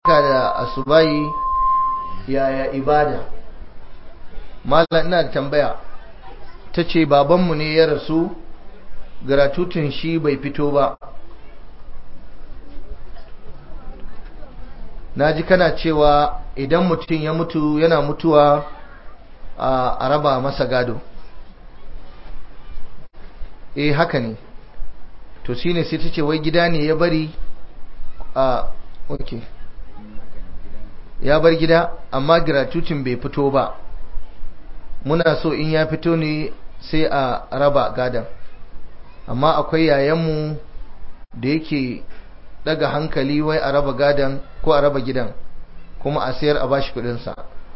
da asubayi yaya ibada malam ina da tambaya ta ce babanmu ne ya rasu garatutun shi bai fito ba na ji kana cewa idan mutum ya mutu yana mutuwa a raba masa gado eh haka ne to shine sai ta ce wai gida ne ya bari a ok ya bar gida amma gratuitin bai fito ba muna so in ya fito ne sai a raba gadan amma akwai yayanmu da yake daga hankali wai a raba gadan ko a raba gidan kuma a sayar a bashi kudinsa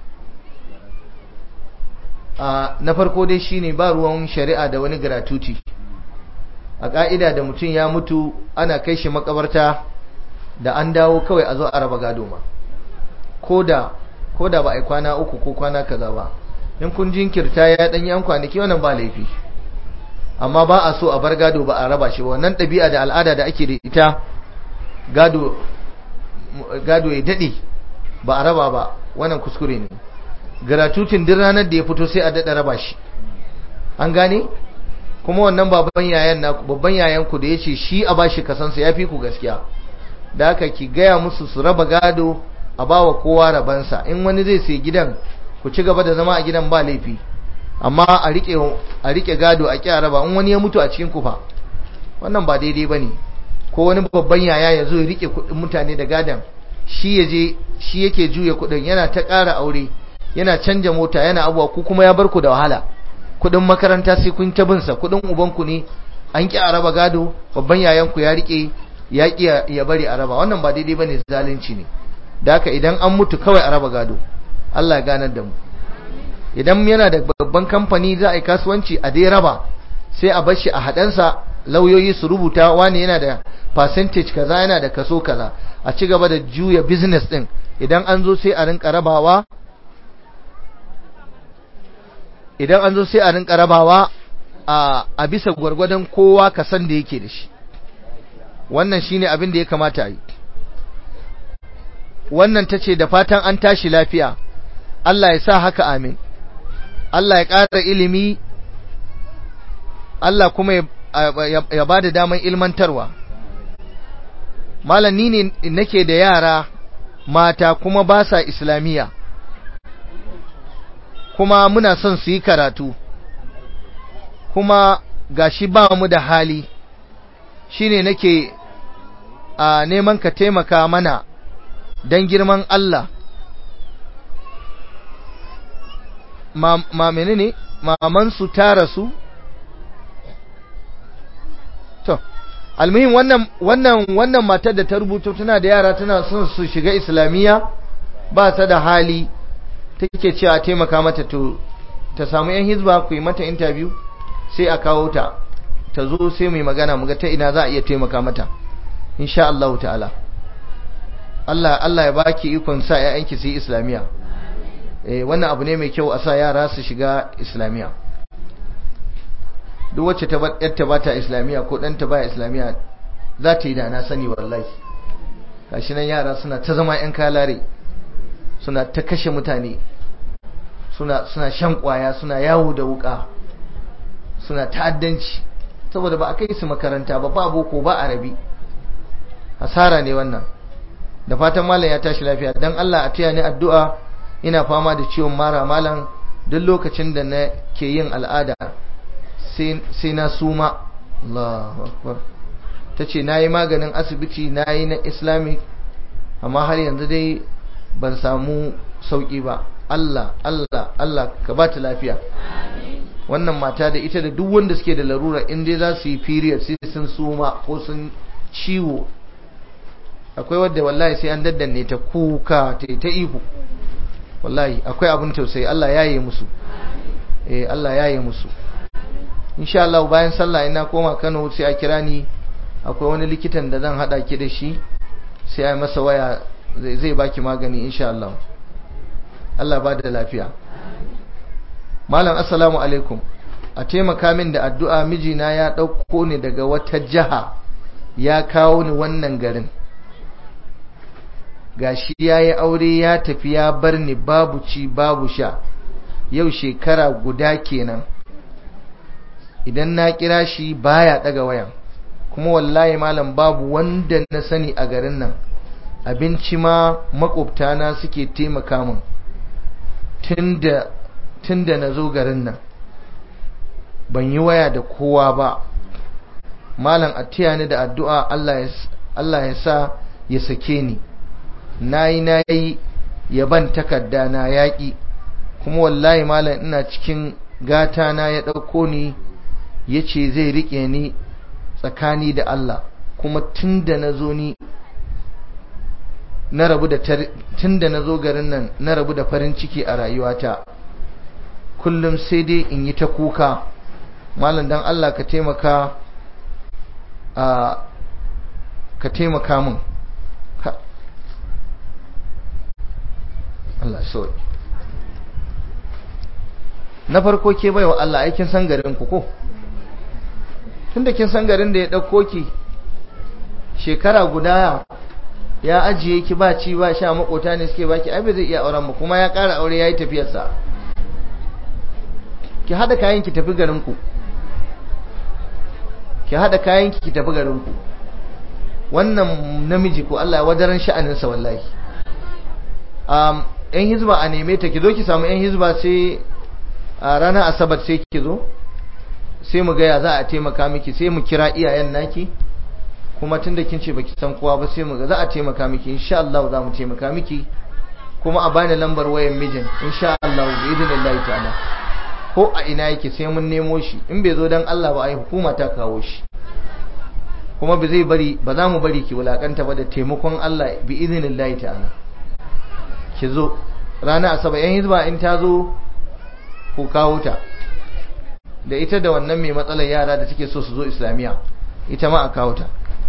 na farko dai shine ba ruwan shari'a da wani gratuity a ka'ida da mutum ya mutu ana kai shi makabarta da an dawo kawai a zo a raba gado ma ko da ba a yi kwana uku ko kwana kaza ba in kun jinkirta ya dan yan kwanaki wannan ba laifi amma ba a so a bar gado ba a raba shi ba wannan ɗabi'a da al'ada da ake da ita gado gado ya daɗe ba a raba ba wannan kuskure ne gratuitin duk ranar da ya fito sai a daɗa raba shi an gane kuma wannan babban yayan na babban yayan ku da yace shi a bashi kasansa yafi ku gaskiya da haka ki gaya musu su raba gado a bawa kowa rabansa in wani zai sai gidan ku ci gaba da zama a gidan ba laifi amma a rike a rike gado a kiya raba in wani ya mutu a cikin ku fa wannan ba daidai bane ko wani babban yaya ya zo ya rike kuɗin mutane da gadan shi ya je shi yake juya kuɗin yana ta ƙara aure yana canja mota yana abuwa ku kuma ya bar ku da wahala kudin makaranta sai kun ta binsa kudin ubanku ne an ki a raba gado babban yayanku ya rike ya ki ya bari a raba wannan ba daidai bane zalunci ne da haka idan an mutu kawai a raba gado Allah ya ganar da mu idan yana da babban kamfani za a yi kasuwanci a dai raba sai a bar shi a hadansa lauyoyi su rubuta wani yana da percentage kaza yana da kaso kaza a ci gaba da juya business din idan an zo sai a rinka rabawa idan an zo sai a rinka rabawa a bisa gwargwadon kowa kasan da yake da shi wannan shine abin da ya kamata yi wannan tace da fatan an tashi lafiya Allah ya sa haka amin Allah ya ƙara ilimi Allah kuma ya ba da daman ilmantarwa malam ni ne nake da yara mata kuma ba sa islamiyya kuma muna son su yi karatu kuma gashi ba mu da hali shine nake a neman ka taimaka mana don girman Allah ma, ma menene mamansu ta rasu to almuhim wannan wannan wannan matar da ta rubuta tana da yara tana son su shiga islamiyya ba ta da hali take cewa taimaka mata to ta samu yan hizba ku yi mata interview sai a kawo ta ta zo sai mai magana muga ta ina za a iya taimaka mata insha Allah ta'ala Allah Allah ya baki ikon sa ƴaƴanki su yi islamiya eh wannan abu ne mai kyau a sa yara su shiga islamiya duk wacce ta bar yarta ba ta islamiya ko ɗanta ba islamiya za ta yi da na sani wallahi gashi nan yara suna ta zama ƴan kalare suna ta kashe mutane suna suna shan kwaya suna yawo da wuka suna ta'addanci saboda ba a kai su makaranta ba ba boko ba arabi hasara ne wannan da fatan malam ya tashi lafiya dan Allah a taya ni addu'a ina fama da ciwon mara malam duk lokacin da na ke yin al'ada sai na suma Allahu akbar tace nayi maganin asibiti nayi na islamic amma har yanzu dai ban samu sauki ba Allah Allah Allah ka ba ta lafiya wannan mata da ita da duk wanda suke da larura in dai za su yi period sai sun suma ko sun ciwo akwai wadda wallahi sai an daddanne ta kuka ta ta ihu wallahi akwai abin tausayi Allah ya yi musu eh Allah ya yi musu insha Allah bayan sallah ina koma Kano sai a kira ni akwai wani likitan da zan hada ki da shi sai a masa waya zai baki magani insha Allah Allah ba da lafiya malam assalamu alaikum a taimaka min da addu'a mijina ya ɗauko ni daga wata jiha ya kawo ni wannan garin gashi ya yi aure ya tafi ya bar ni babu ci babu sha yau shekara guda kenan idan na kira shi baya daga wayan kuma wallahi malam babu wanda na sani a garin nan abinci ma makwabtana suke taimaka min tunda na zo garin nan ban yi waya da kowa ba malam a taya ni da addu'a Allah ya sa ya sake ni nayi nayi yaban takarda na yaƙi kuma wallahi malam ina cikin gata na ya ɗauko ni ya ce zai riƙe ni tsakani da Allah kuma tun da na zo ni na rabu da tun da na zo garin nan na rabu da farin ciki a rayuwata kullum sai dai in yi ta kuka malam dan Allah ka taimaka a ka taimaka min Allah so na farko ke baiwa Allah aikin san garin ku ko tunda kin san garin da ya dauko ki shekara guda ya ajiye ki ba ci ba sha makota ne suke baki ai bai zai iya auren ba kuma ya ƙara aure yayi tafiyar sa ki hada kayan ki tafi garin ku ki hada kayan ki ki tafi garin ku wannan namiji ko Allah ya wadaran sha'anin sa wallahi um yan hizba a neme ta ki zo ki samu yan hizba sai a ranar asabar sai ki zo sai mu gaya za a taimaka miki sai mu kira iyayen naki kuma tunda kin ce baki san kowa ba sai mu ga za a taimaka miki insha Allah za mu taimaka miki kuma a bani lambar wayan mijin insha Allah bi idinillahi ta'ala ko a ina yake sai mun nemo shi in bai zo dan Allah ba ai hukuma ta kawo shi kuma ba zai bari ba za mu bari ki wulakanta ba da taimakon Allah bi idinillahi ta'ala ki zo rana asabar yan hizba in ta zo ku kawo ta da ita da wannan mai matsalar yara da take so su zo islamiya ita ma a kawo ta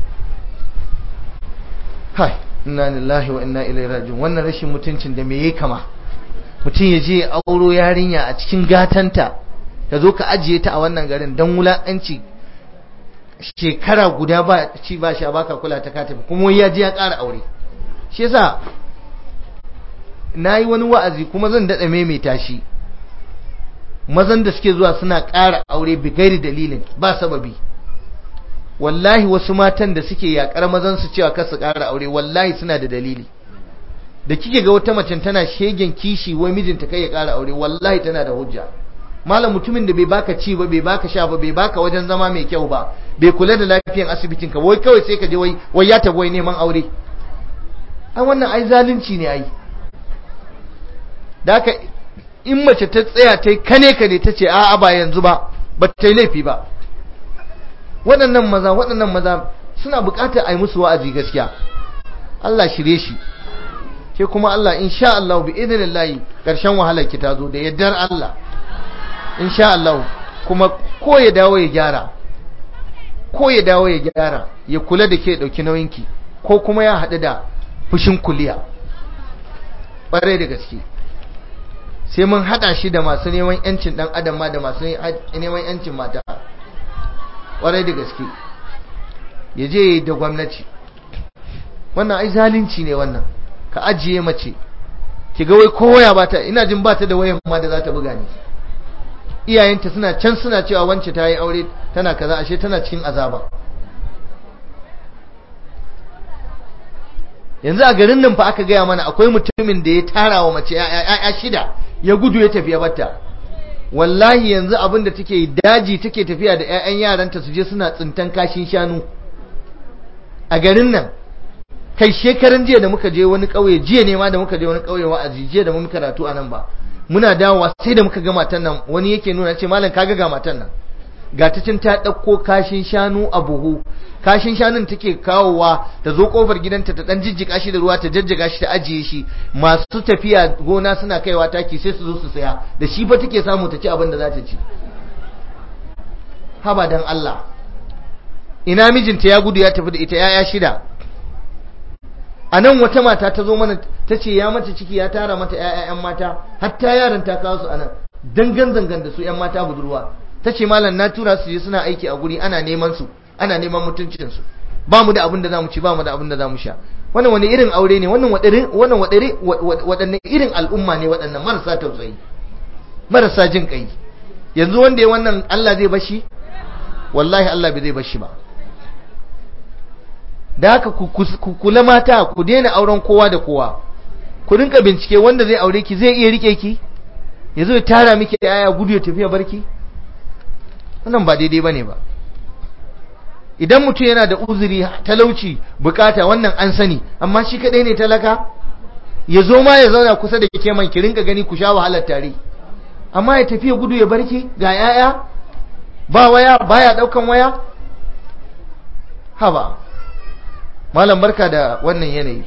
hai inna lillahi wa inna ilaihi raji'un wannan rashin mutuncin da me yake kama mutum ya je auro yarinya a cikin gatanta ka zo ka ajiye ta a wannan garin dan wulakanci shekara guda ba ci ba sha baka kula ta ka tafi kuma ya je ya ƙara aure shi yasa nayi wani wa'azi kuma zan dada maimaita shi mazan da suke zuwa suna ƙara aure bigairi dalilin ba sababi wallahi wasu matan da suke yakar mazan su cewa kar su ƙara aure wallahi suna da dalili da kike ga wata mace tana shegen kishi wai mijinta kai ya ƙara aure wallahi tana da hujja malam mutumin da bai baka ci ba bai baka sha ba bai baka wajen zama mai kyau ba bai kula da lafiyan asibitin ka wai kawai sai ka je wai wai ya tafi wai neman aure ai wannan ai zalunci ne ai da haka in mace ta tsaya ta yi kane kane ta ce a'a ba yanzu ba ba ta yi laifi ba waɗannan maza waɗannan maza suna buƙatar a yi musu wa'azi gaskiya Allah shirye shi ke kuma Allah insha Allah bi idinillahi ƙarshen wahalar ki ta zo da yardar Allah insha Allah kuma ko ya dawo ya gyara ko ya dawo ya gyara ya kula da ke ɗauki nauyinki ko kuma ya haɗu da fushin kuliya ɓarai da gaske sai mun hada shi da masu neman yancin dan adam ma da masu neman yancin mata kwarai da gaske ya je da gwamnati wannan ai zalunci ne wannan ka ajiye mace ki ga wai kowa ba ta ina jin ba ta da wayan ma da za ta buga ni iyayenta suna can suna cewa wance ta yi aure tana kaza ashe tana cikin azaba yanzu a garin nan fa aka gaya mana akwai mutumin da ya tara wa mace ya shida ya gudu ya tafiya batta wallahi yanzu abin da take daji take tafiya da 'ya'yan yaranta su je suna tsintan kashin shanu a garin nan kai shekaran jiya da muka je wani ƙauye jiya ne ma da muka je wani ƙauye wa'azi jiya da mun karatu a nan ba muna dawowa sai da muka ga matan nan wani yake nuna ce malam kaga ga matan nan ga ta cin ta ɗauko kashin shanu a buhu kashin shanun take kawowa ta zo kofar gidanta ta dan jijjiga shi da ruwa ta jajjaga shi ta ajiye shi masu tafiya gona suna kaiwa taki sai su zo su saya da shi fa take samu ta ci abin da za ta ci haba dan Allah ina mijinta ya gudu ya tafi da ita yaya shida a nan wata mata ta zo mana ta ce ya mata ciki ya tara mata yaya mata hatta yaran ta kawo su a nan dangan zangan da su yan mata budurwa ta ce malam na tura su je suna aiki a guri ana neman su ana neman mutuncinsu ba mu da abin da za mu ci ba mu da abin da za mu sha wannan wani irin aure ne wannan wannan waɗanne irin al'umma ne waɗannan marasa tausayi marasa jin kai yanzu wanda ya wannan Allah zai bashi wallahi Allah bai zai bashi ba da haka ku kula mata ku daina auren kowa da kowa ku rinka bincike wanda zai aure ki zai iya rike ki ya zo ya tara miki yaya gudu ya tafiya barki wannan ba daidai bane ba idan mutum yana da uzuri talauci bukata wannan an sani amma shi kadai ne talaka ya zo ma ya zauna kusa da ke man ki rinka gani ku sha wahalar tare amma ya tafiya gudu ya barki ga yaya ba waya baya daukan waya haba malam barka da wannan yanayi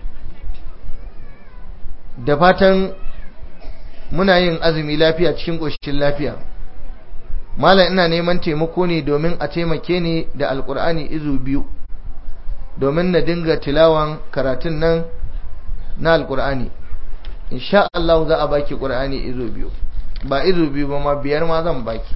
da fatan muna yin azumi lafiya cikin ƙoshin lafiya malam ina neman taimako ne domin a taimake ni da alkur'ani izu biyu domin na dinga tilawan karatun nan na alkur'ani insha Allah za a baki qur'ani izu biyu ba izu biyu ba ma biyar ma zan baki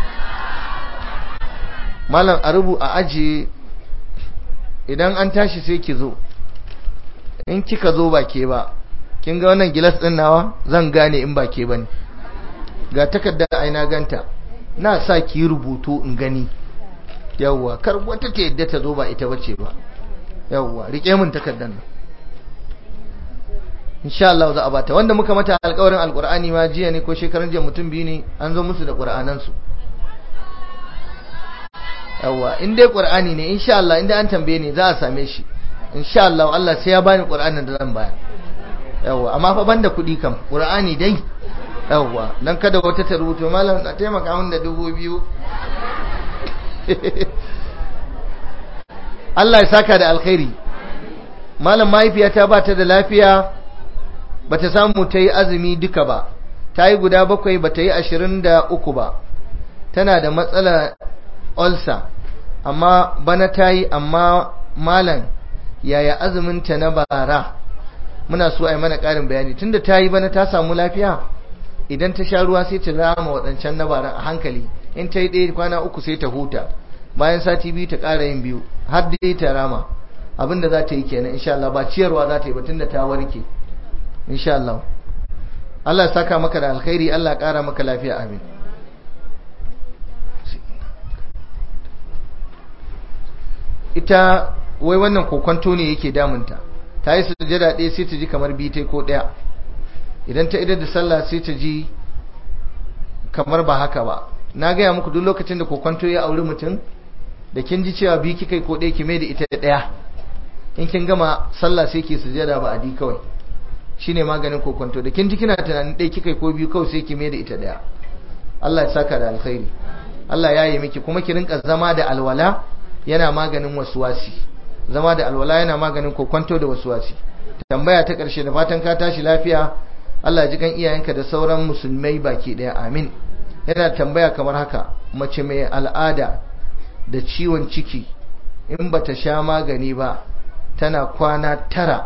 malam a rubu a aji idan an tashi sai ki zo in kika zo ba ke ba kin ga wannan gilas din nawa zan gane in ba ke bane ga takarda aina ganta na sa ki rubutu in gani yawwa kar wata ta yadda ta zo ba ita bace ba yawwa rike min takardar nan insha Allah za a bata wanda muka mata alƙawarin alƙur'ani ma jiya ne ko shekaran jiya mutum biyu ne an zo musu da ƙur'anan su yawwa in dai ƙur'ani ne insha Allah inda an tambaye ni za a same shi insha Allah Allah sai ya bani ƙur'anin da zan bayar yawwa amma fa banda kuɗi kam ƙur'ani dai yawwa dan kada wata ta rubuto malam na taimaka min da dubu biyu Allah ya saka da alkhairi malam mahaifiyata ba ta da lafiya ba ta samu ta yi azumi duka ba ta yi guda bakwai ba ta yi ashirin da uku ba tana da matsala ulcer amma bana ta yi amma malam yaya azuminta na bara muna so a yi mana ƙarin bayani tunda ta yi bana ta samu lafiya idan ta sha ruwa sai ta rama waɗancan na bara a hankali in ta yi ɗaya kwana uku sai ta huta bayan sati biyu ta ƙara yin biyu har dai ta rama abinda za ta yi kenan insha Allah ba ciyarwa za ta yi ba tunda ta warke insha Allah Allah ya saka maka da alkhairi Allah ya ƙara maka lafiya amin ita wai wannan kokonto ne yake damunta ta yi sujada ɗaya sai ta ji kamar biyu ko ɗaya idan ta idar da sallah sai ta ji kamar ba haka ba na gaya muku duk lokacin da kokonto ya auri mutum da kin ji cewa biyu kika ko ɗaya ki mai da ita ɗaya in kin gama sallah sai ki sujada ba adi kawai shine maganin kokonto da kin ji kina tunanin ɗaya kika ko biyu kawai sai ki mai da ita ɗaya Allah ya saka da alkhairi Allah ya yi miki kuma ki rinka zama da alwala yana maganin wasuwasi zama da alwala yana maganin kokonto da wasuwasi tambaya ta ƙarshe da fatan ka tashi lafiya Allah ji kan iyayenka da sauran musulmai baki ɗaya amin yana tambaya kamar haka mace mai al'ada da ciwon ciki in bata sha magani ba tana kwana tara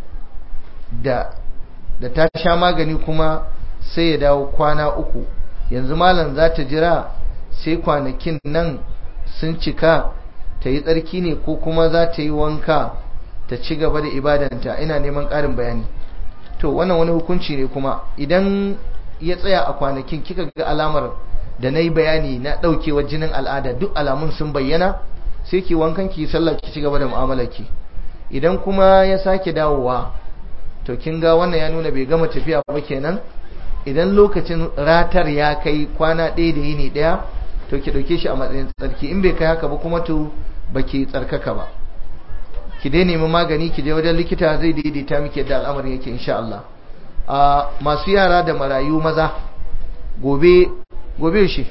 da da ta sha magani kuma sai ya dawo kwana uku yanzu malam za ta jira sai kwanakin nan sun cika ta yi tsarki ne ko kuma za ta yi wanka ta ci gaba da ibadanta ina neman ƙarin bayani to wannan wani hukunci ne kuma idan ya tsaya a kwanakin kika ga alamar da na yi bayani na ɗaukewar jinin al'ada duk alamun sun bayyana sai ki wankan ki sallah ki ci gaba da mu'amalarki idan kuma ya sake dawowa to kin ga wannan ya nuna bai gama tafiya ba kenan idan lokacin ratar ya kai kwana ɗaya da yini ɗaya to ki ɗauke shi a matsayin tsarki in bai kai haka ba kuma to baki tsarkaka ba ki dai nemi magani ki je wajen likita zai daidaita miki yadda al'amarin yake insha Allah a masu yara da marayu maza gobe gobe shi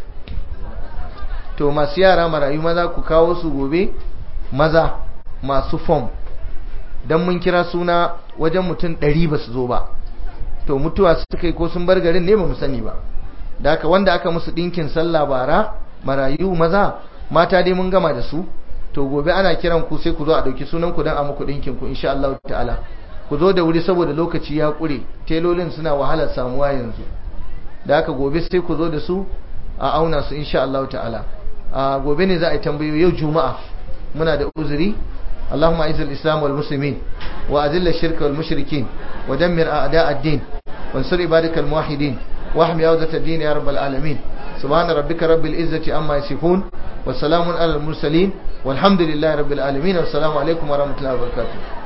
to masu yara marayu maza ku kawo su gobe maza masu form dan mun kira suna wajen mutum ɗari ba su zo ba to mutuwa suka yi ko sun bar garin ne ba mu sani ba da haka wanda aka musu ɗinkin sallah bara marayu maza mata dai mun gama da su to gobe ana kiran ku sai ku zo a dauki sunan ku dan a muku dinkin ku insha Allah ta'ala ku zo da wuri saboda lokaci ya kure telolin suna wahalar samuwa yanzu da haka gobe sai ku zo da su a auna su insha Allah ta'ala a gobe ne za a yi tambayoyi yau juma'a muna da uzuri اللهم اعز الاسلام والمسلمين وأذل الشرك والمشركين ودمر أعداء الدين وانصر عبادك الموحدين واحمي عوزة الدين يا رب العالمين سبحان ربك رب العزة عما يصفون وسلام على المرسلين والحمد لله رب العالمين والسلام عليكم ورحمة الله وبركاته